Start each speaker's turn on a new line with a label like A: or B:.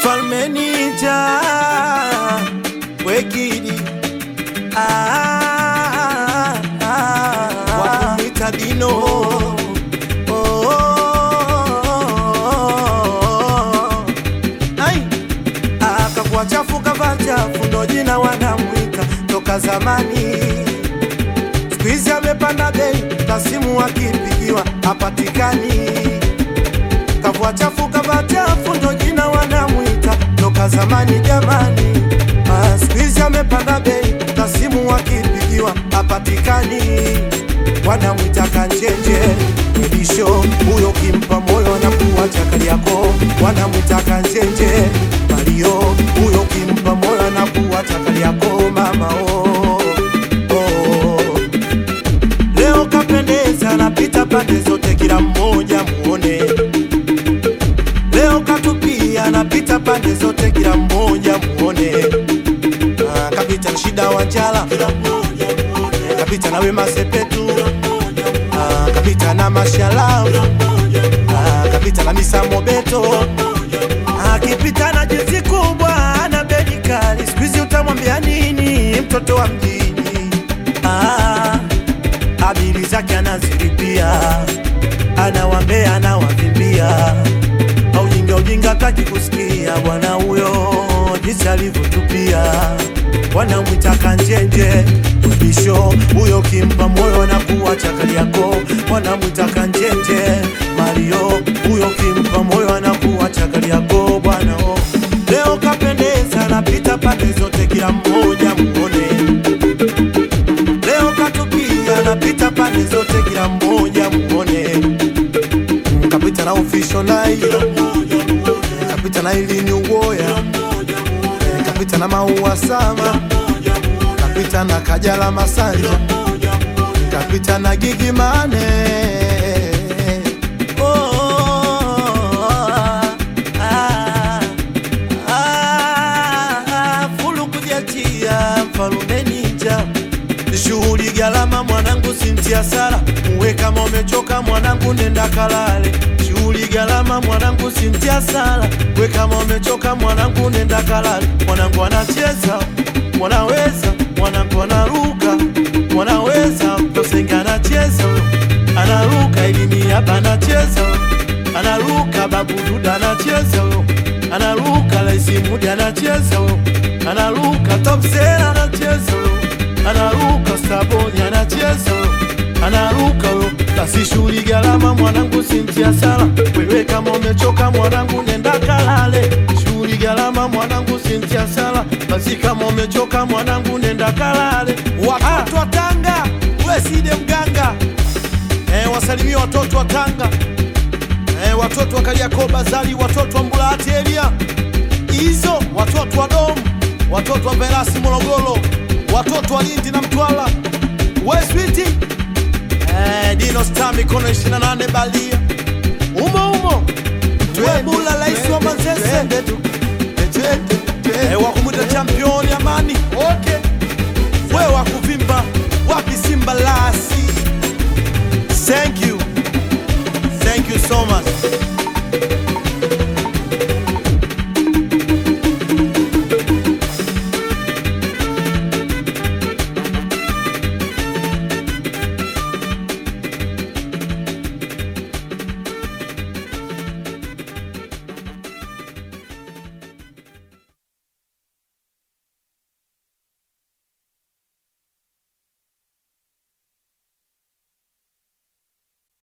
A: Mfalme Ninja Wekidi ah, ah, wakumwita Dino oh, oh, oh. Ai, akakuwa chafu kava chafu, ndo jina wanamwita toka zamani. Siku hizi amepanda bei, tasimu akipigiwa hapatikani. Kavua chafu kava chafu, ndo jina wanamwita toka zamani jamani. Ah, Siku hizi amepanda bei, tasimu akipigiwa hapatikani. Wanamwita kanjenje mwisho huyo, kimpa moyo na kuacha kali yako. Wanamwita kanjenje Mario, huyo kimpa moyo na kuacha kali yako mama oh, oh. Leo kapendeza, napita pande zote, kila mmoja muone. Leo katupia, napita pande zote, kila mmoja muone. Ah, kapita shida wa njala, kapita na Wema Sepetu, Ah, kapita na Mashala, Ah, kapita na Misa Mobeto, akipita na jinsi kubwa na bedi kali. Siku hizi utamwambia nini mtoto wa mjini? Ah, abili zake anazilipia, anawambea anawavimbia, aujinga ujinga taki kusikia bwana huyo jinsi alivyotupia, wanamwita kanjenje mwisho huyo, kimpa moyo na kuacha kali yako, wanamwita kanjenje Mario, huyo kimpa moyo na kuacha kali yako bwana oh. Leo kapendeza, napita pande zote, kila mmoja muone Leo katupia napita pande zote, kila mmoja muone. Kapita na official nai, kapita na ilini uwoya, kapita na maua sama, kapita na kajala masanja, kapita na gigi mane. Oh, ah, ah, ah, fulu kujatia mfalume ninja shughuli galama mwanangu sintia sala uwe kama umechoka mwanangu nenda kalale shughuli galama mwanangu sintia sala uwe kama umechoka mwanangu nenda kalale mwanangu anacheza mwanaweza mwanangu anaruka mwanaweza tosenga anacheza anaruka ilini hapa anacheza anaruka babududa anacheza anaruka laisimudi anacheza anaruka topsera anacheza anaruka saboni anacheza anaruka yo basi shughuli galama mwanangu sintia sala wewe kama umechoka mwanangu nenda kalale shughuli galama mwanangu sintia sala basi kama umechoka mwanangu nenda kalale watoto wa Tanga weside mganga eh, wasalimia watoto wa Tanga eh, watoto wa Kariakoo Bazali watoto wa Mbulahati Elia hizo watoto wa Domu watoto wa Verasi Morogoro watoto wa Lindi na Mtwara Westwiti eh, Dino Star mikono 28 balia umo umo Twebula rais wa Manzese